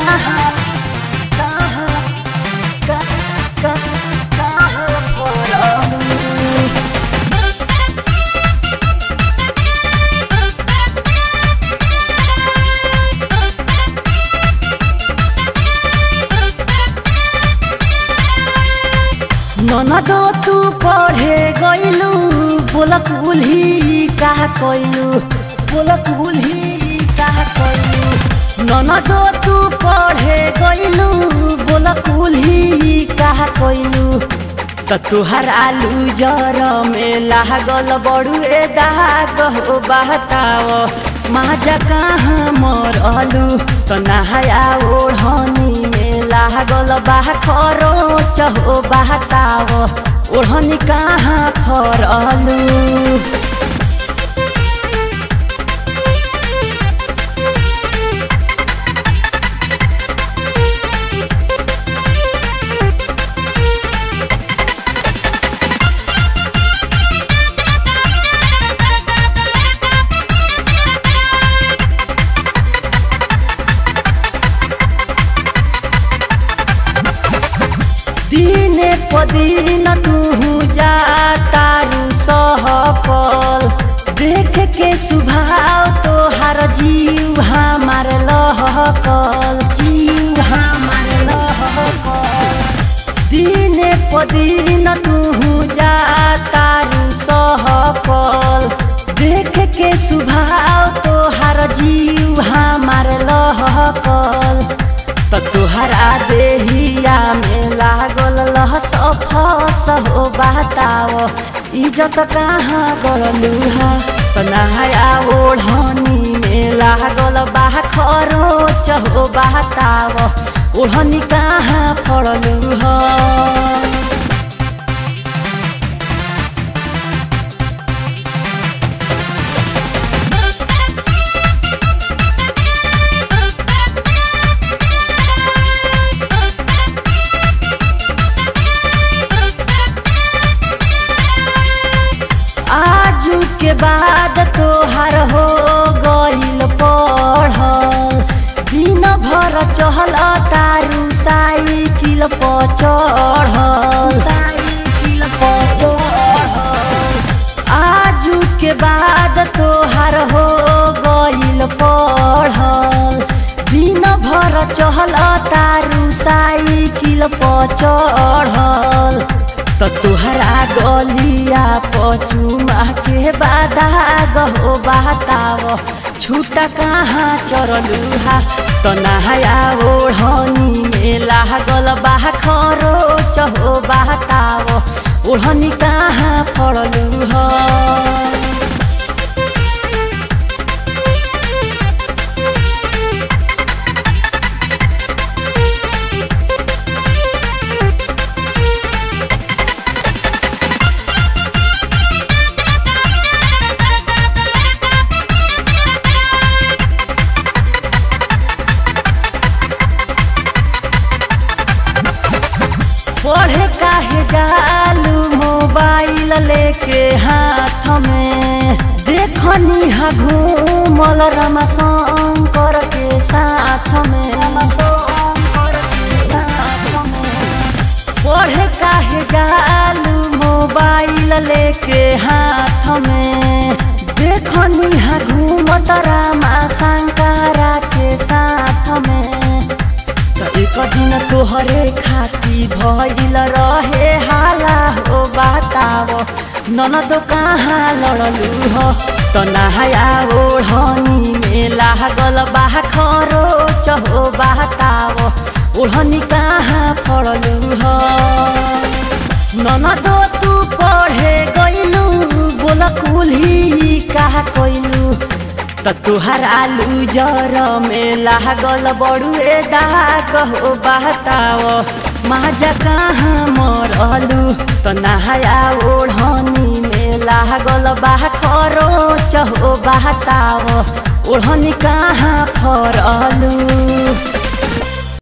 कहाँ कहाँ कहाँ कहाँ पड़लू ननद तू पढ़े गइलू बोलक उल्ही कहा कइलू बोलक उल्ही कहा कइलू ननद तू पढ़े गइलू बोलक उल्ही कहा कइलू त तुहर आलू जर में लागल बड़ुए दाग हो बहताव माजा कहाँ मरलू त नहाया ओढ़नी में लागल बा खरो चहो बहताव ओढ़नी कहाँ फरलू दिने पदिन तू जा तारू सहपल देख के सुभाव तोहार जीव हमार लहकल जीव हमार लहकल दिने पदिन तू जा तारू सहपल देख के सुभाव तोहार जीव हमार लहकल त तोहरा देहिया में लागल लहस फस हो बताव इज्जत कहाँ गलू हा त नहाया ओढ़नी में लागल बा खरो चहो बताव ओढ़नी कहाँ फड़लू हा आजू के बाद तोहार हो गइल पढ़ल दिन भर चहल तारू साइकिल पर चढ़ल साइकिल पर चढ़ल आजू के बाद तोहार हो गइल पढ़ल दिन भर चहल तारू साइकिल पर चढ़ल त तुहरा गलिया पचुमा के बादा गहो बाताव छुटा कहाँ चरलू हा त नहाया ओढ़नी में लागल बा खरो चहो बाताव ओढ़नी कहाँ फड़लू हा पढ़े काहे जालू मोबाइल लेके हाथ में देखनी हा घूमल रमा शंकर के साथ में शंकर के साथ में पढ़े काहे जालू मोबाइल लेके हाथ में देखनी हा घूमत रामा शंकरा के साथ में त एक दिन तोहरे खाती भइल रहे हाला हो बताव ननद कहाँ लड़लू हो त नहाया ओढ़नी में लागल बा खरो चहो बताव ओढ़नी कहाँ फड़लू हो ननद तू पढ़े गइलू बोल कुल्ही कहा कइलू त तुहार आलू जर में लागल बड़ुए दाग हो बहताव माजा कहाँ मरलू त नहाया ओढ़नी में लागल बा खरो चहो बहताव ओढ़नी कहाँ फरलू